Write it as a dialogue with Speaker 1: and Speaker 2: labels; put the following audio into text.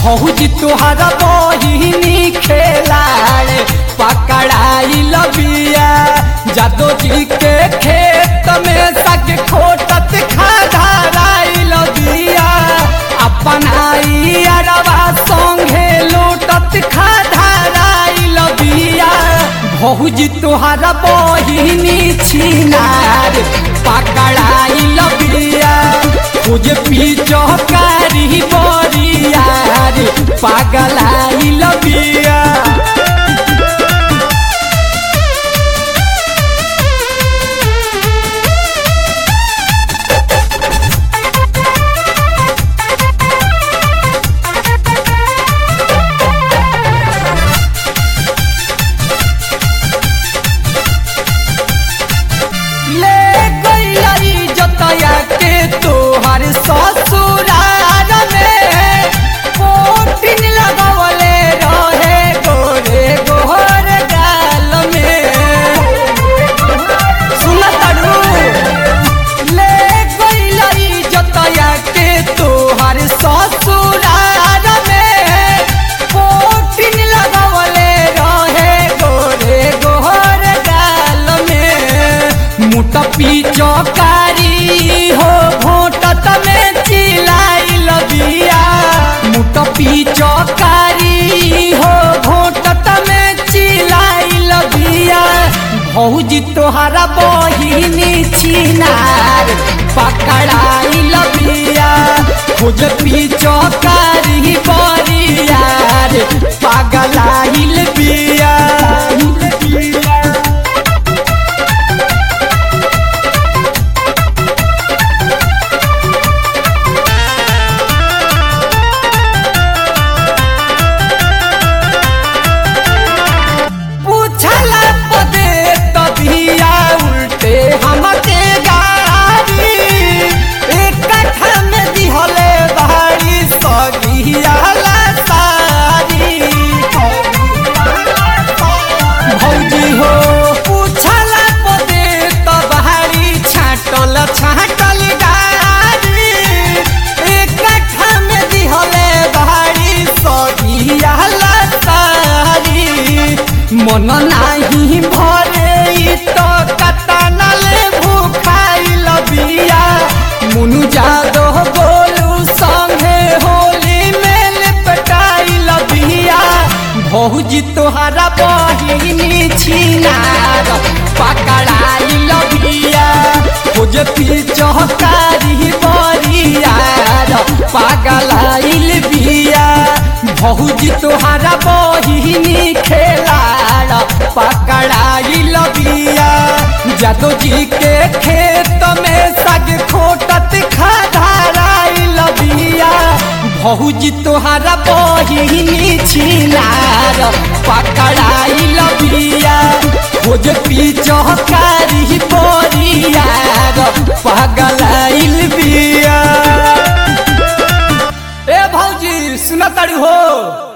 Speaker 1: भौजी तुहारा बहिनी खेलाड़ पकड़ाई लबिया जादो जी के खेत में सग खोटत खाधाराई लबिया अपन आई अरवा संगे लोटत खाधाराई लबिया भौजी तुहारा बहिनी छिनार पकड़ाई लबिया खुज पीछो कारी बरियार पागलाई लबिया ले गई जतया के तोहर ससुरार में पोटिन लगवले रहे गोरे गोहर गाल में सुन तरू ले गई जतया के तोहर ससुरार में पोटिन लगवले रहे गोरे गोहर गाल में मुट पीछो कारी हो घोटत में चिलाई लबिया मुट पीछो कारी हो घोटत में चिलाई लबिया भौजी तोहरा बहिनी छिनार पकड़ाई लबिया खोज पीछो कारी बरियार पागलाइल बिया पूछला पदे तबिया उल्टे हमके गाड़ी एक कट्ठा में दिहले बाड़ी सगिया सारी भौजी हो पूछला पदे तबाड़ी छाटल छाटल गाड़ी एक कट्ठा में दिहले बाड़ी सगिया सारी मन नाही भरे इ तो कतनले भूखाई लबिया मुनु जादो गोलू संगे होली में लिपटाई लबिया भौजी तोहरा बहिनी छिनार पकड़ाई लबिया खोज पीछकारी बरियार पागलाइल बिया भौजी तोहरा बहिनी खेलाड़ पकड़ाई लबिया जादो जी के खेत में सग खोटत खाधाराई लबिया भौजी तोहरा बहिनी छिनार पकड़ाई लबिया खोज पीछकारी बोरियार पगलाइल बिया ए भौजी सुनतड़ी हो